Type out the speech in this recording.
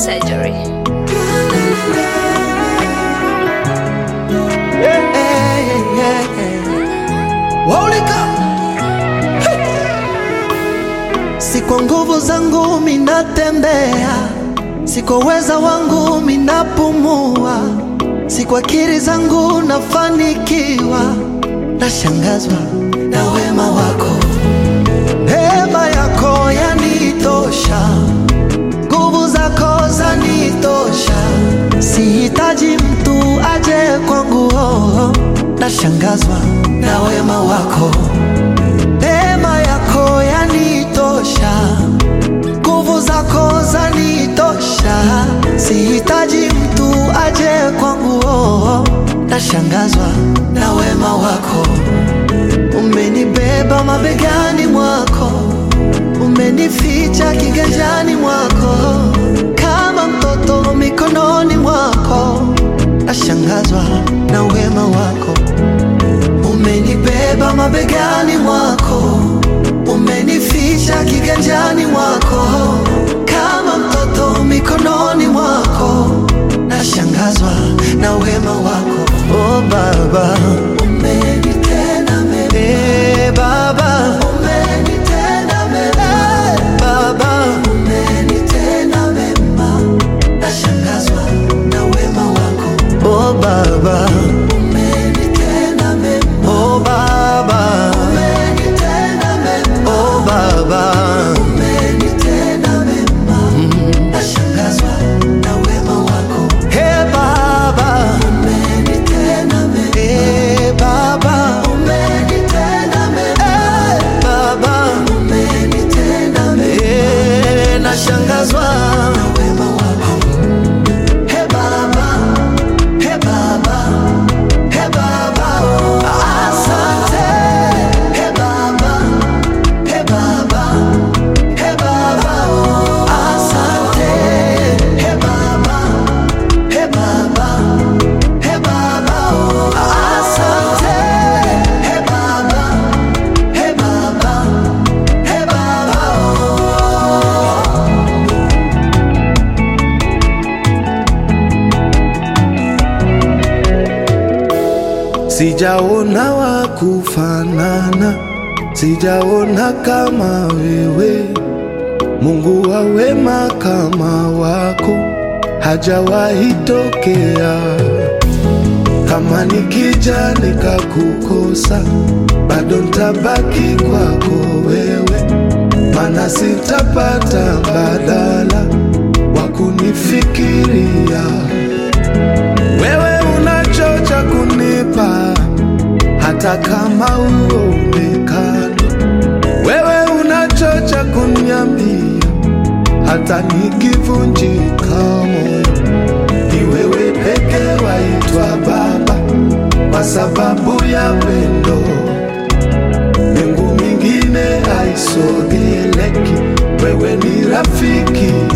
surgery. Hey, hey, hey. Holy God. Hey. Si kwa nguvu zangu minatembea, si kwa uweza wangu minapumua, si kwa akili zangu nafanikiwa, nashangazwa na wema wako, neema yako yanitosha, nguvu zako zanitosha, sihitaji mtu aje kwangu, oh, nashangazwa na wema wako, neema yako yanitosha, nguvu zako zanitosha, sihitaji mtu aje kwangu, oh, nashangazwa na wema wako, umenibeba mabegani mwako umenificha kiganjani mwako kama mtoto mikononi mwako, nashangazwa na wema wako. Umenibeba mabegani mwako, umenificha kiganjani mwako kama mtoto mikononi mwako, nashangazwa na wema wako. Oh Baba, umenitenda mema. Eh, Baba, umenitenda mema. Baba, umenitenda mema. Nashangazwa na wema wako. Oh Baba, umenitenda mema. Oh Baba, umenitenda mema. Oh Baba, umenitenda mema. Nashangazwa na wema wako. Hey Baba, umenitenda mema. Hey Baba, umenitenda mema. Hey Baba, umenitenda mema. Hey, nashangazwa na wema wako. Hey Baba, hey Baba, hey Baba, oh, asante. Hey Baba, hey Baba, hey Baba, oh, asante. Hey Baba, hey Baba, hey Baba, oh, asante. Hey Baba, hey Baba, hey Baba, oh. Sijaona wa kufanana, sijaona kama wewe. Mungu wa wema kama wako hajawahi tokea. Kama nikija nikakukosa, bado ntabaki kwako wewe, mana sitapata mbadala wa kunifikiria wewe unachocha kunipa hata kama uonekani. Wewe unachocha kuniambia hata nikivunjika moyo. Ni wewe peke waitwa Baba kwa sababu ya pendo. Mbingu mingine haisogeleki, wewe ni rafiki